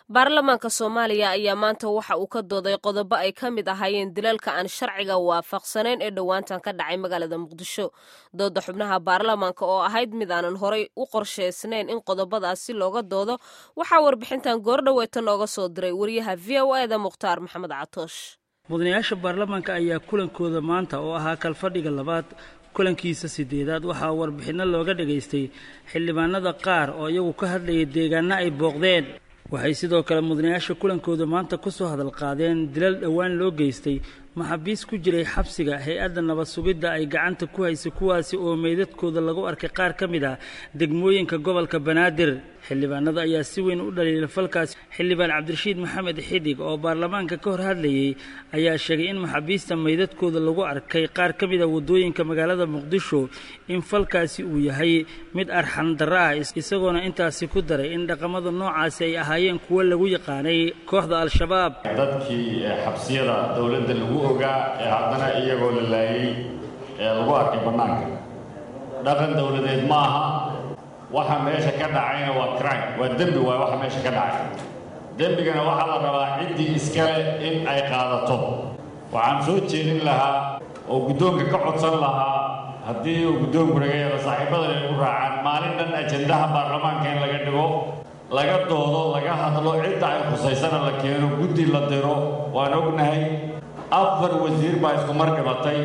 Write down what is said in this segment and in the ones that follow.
baarlamaanka soomaaliya ayaa maanta waxa uu ka dooday qodobo ay ka mid ahaayeen dilalka aan sharciga waafaqsanayn ee dhowaantan ka dhacay magaalada muqdisho dooda xubnaha baarlamaanka oo ahayd mid aanan horay u qorshaysnayn in qodobadaasi looga doodo waxaa warbixintan goordhoweeta nooga soo diray wariyaha v o eda mukhtaar maxamed catoosh mudanayaasha baarlamaanka ayaa kulankooda maanta oo ahaa kalfadhiga labaad kulankiisa sideedaad waxaa warbixinno looga dhegaystay xildhibaanada qaar oo iyagu ka hadlayay deegaano ay booqdeen waxay sidoo kale mudanayaasha kulankooda maanta ku soo hadal qaadeen dilal dhowaan loo geystay maxaabiis ku jiray xabsiga hay-adda nabad sugidda ay gacanta ku haysay kuwaasi oo meydadkooda lagu arkay qaar ka mid ah degmooyinka gobolka banaadir xildhibaanada ayaa si weyn u dhaliila falkaasi xildhibaan cabdirashiid maxamed xidig oo baarlamaanka ka hor hadlayay ayaa sheegay in maxaabiista meydadkooda lagu arkay qaar ka mid a waddooyinka magaalada muqdisho in falkaasi uu yahay mid arxan darro ah isagoona intaasi ku daray in dhaqamada noocaasi ay ahaayeen kuwo lagu yaqaanay kooxda al-shabaab dadkii xabsiyada dowladda lagu ogaa ee haddana iyagoo la laayay ee lagu arkay bannaanka dhaqan dowladeed ma aha waxa meesha ka dhacayna waa crime waa dembi waay waxa meesha ka dhacay dembigana waxaa la rabaa ciddii iskale in ay qaadato waxaan soo jeedin lahaa oo guddoonka ka codsan lahaa haddii uu guddoonku naga yeelo saaxiibadana igu raacaan maalin dhan ajandaha baarlamaanka in laga dhigo laga doodo laga hadlo cidda ay khusaysana la keeno guddi la diro waan ognahay afar wasiir baa isku mar dhimatay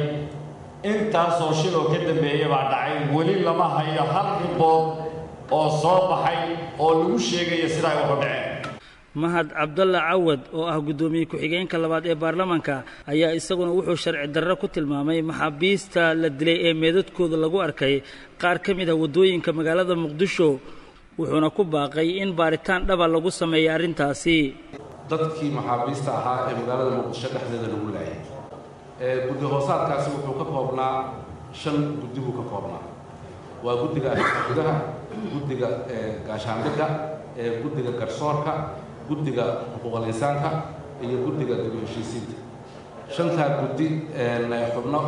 intaasoo shil oo ka dambeeya baa dhacay weli lama hayo hal ribood oo soo baxay oo lagu sheegaya sida ay waxu dhaceen mahad cabdalla cawad oo ah guddoomiye ku-xigeenka labaad ee baarlamaanka ayaa isaguna wuxuu sharci darro ku tilmaamay maxaabiista la dilay ee meedadkooda lagu arkay qaar ka mid ah waddooyinka magaalada muqdisho wuxuuna ku baaqay in baaritaan dhaba lagu sameeya arrintaasi dadkii maxaabiista ahaa ee magaalada muqdisho dhexdeeda lagu laayay guddi hoosaadkaasi wuxuu ka koobnaa shan guddi buu ka koobnaa waa guddiga gudaha guddiga gaashaandhigga guddiga garsoorka guddiga xuquuqal insaanka iyo guddiga dib u heshiisiinta shantaa guddi xubno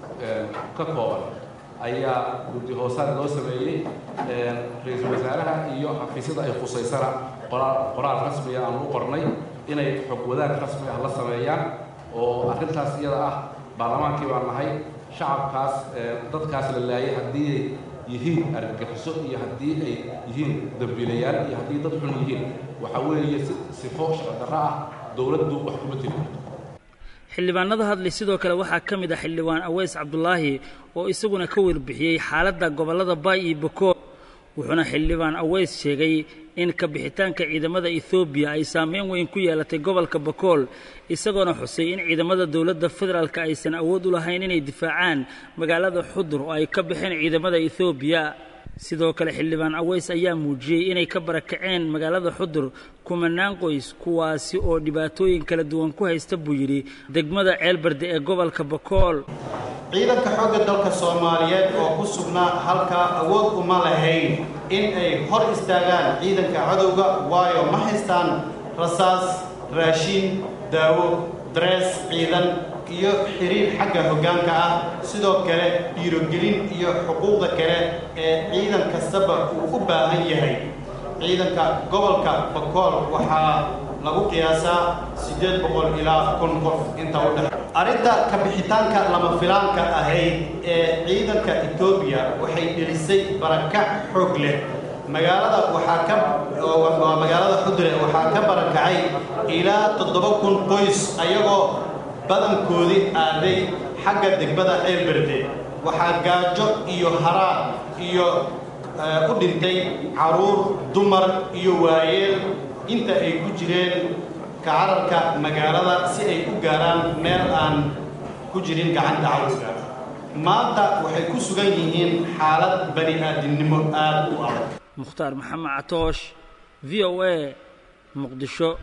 ka kooban ayaa guddi hoosaad loo sameeyey ra-iisul wasaaraha iyo xafiisyada ay khusaysana qoraal rasmiga aan u qornay inay xog wadaag rasmi ah la sameeyaan oo arrintaas iyada ah baarlamaankii baan nahay shacabkaas dadkaas la laayay haddii ay yihiin argagixiso iyo haddii ay yihiin dambiilayaal iyo haddii dad xun yihiin waxaa weeye sifo sharci darro ah dowladdu wax kuma tiri karto xildhibaanada hadlay sidoo kale waxaa ka mid ah xildhibaan aweys cabdulaahi oo isaguna ka warbixiyey xaaladda gobollada baay iyo bokool wuxuuna xildhibaan aweys sheegay in ka bixitaanka ciidamada ethoobiya ay saameyn weyn ku yeelatay gobolka bakool isagoona xusay in ciidamada dowladda federaalka aysan awood u lahayn inay difaacaan magaalada xudur oo ay ka baxeen ciidamada ethoobiya sidoo kale xildhibaan aweys ayaa muujiyey inay ka barakaceen magaalada xudur kumanaan qoys kuwaasi oo dhibaatooyin kala duwan ku haysta buu yidhi degmada ceelbarde ee gobolka bakool ciidanka xoogga dalka soomaaliyeed oo ku sugnaa halkaa awood uma lahayn in ay hor istaagaan ciidanka cadowga waayo ma haystaan rasaas raashiin daawo darees ciidan iyo xiriir xagga hoggaanka ah sidoo kale dhiirogelin iyo xuquuqda kale ee ciidan kastaba uu u baahan yahay ciidanka gobolka bakool waxaa lagu qiyaasaa siddeed boqol ilaa kun qof inta u dhex arrinta ka bixitaanka lama filaanka ahayd ee ciidanka etoobiya waxay dhelisay barakac xoog leh magaalada waxaa ka waa magaalada xudure waxaa ka barakacay ilaa toddoba kun qoys ayagoo badankoodii aaday xagga degmada ceelberde waxaa gaajo iyo haraar iyo u dhintay carruur dumar iyo waayeel inta ay ku jireen kacararka magaalada si ay u gaaraan meel aan ku jirin gacanta cadowga maanta waxay ku sugan yihiin xaalad bani aadamnimo aad u adag mukhtaar maxamed catoosh v o a muqdisho